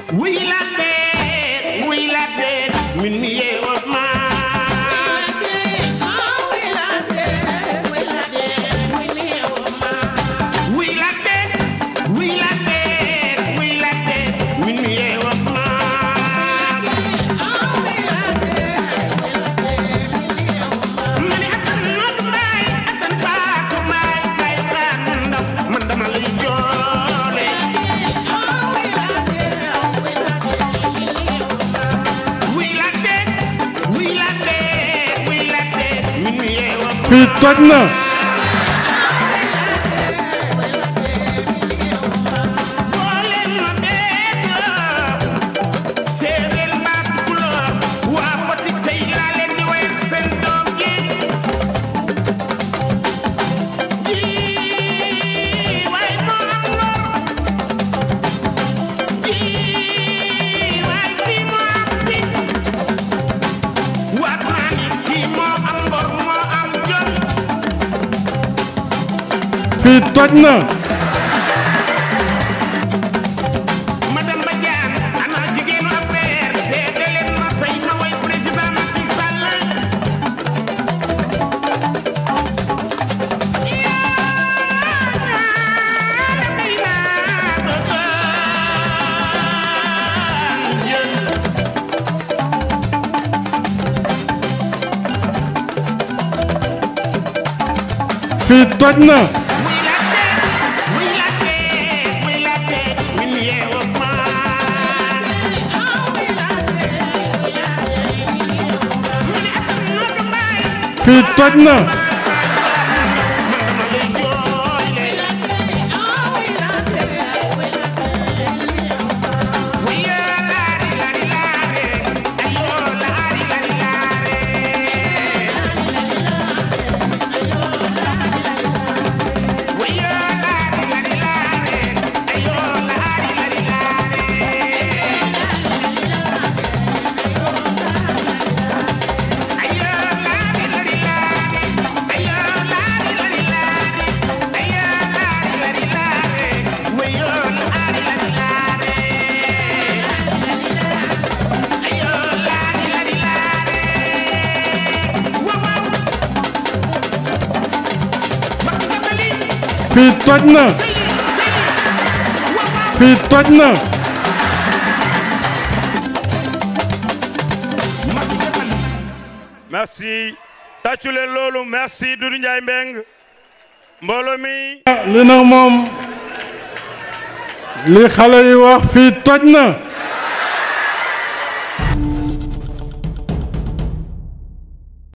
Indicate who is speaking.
Speaker 1: wuy la dee wuy la dee min mi yeewoo ma wuy la dee wuy la dee wuy la dee min mi yeewoo ma ma ne Asan Noodu Mbaay Asan Faatu Mbaay Mbaay Kaan ndaw man dama lay joole wuy la dee wuy la dee wuy la dee min mi yeewoo ma
Speaker 2: fii toj na
Speaker 1: booleen ma beetloo séeréer mbaa tukulóor waa Fatick tey laa leen di woy seen doom ji ji waay moo am ngor ji waay kii moo am fit waat naa ni kii moo am ngor moo am jom
Speaker 2: fii toj na
Speaker 1: madame Badiane ana jigéenu affaire seede leen ma tey ma woy président Macky Sall
Speaker 2: fii toj na
Speaker 1: Muy la tee, muy la tee, muy la tee, min yeewoo ma. Mu ne Asan Noodu Mbaay,
Speaker 2: fii toj na
Speaker 1: man dama lay jooyle. Wiyoo laari laari laare, ayoo laari laari laare. Wiyoo laari laari laare, ayoo laari laari laare. Ayoo laari laari laare, ayoo laari laari laare, ayoo laari laari laare, wiyoo laari laari laare. Ayoo laari laari laare. Waaw waaw. Mbakk jabali.
Speaker 2: fii toj na fii toj na
Speaker 3: merci tàccu leen loolu merci Doudou Ndiaye Mbeng mbooloo mi
Speaker 2: li nag moom li xale yi wax fii toj na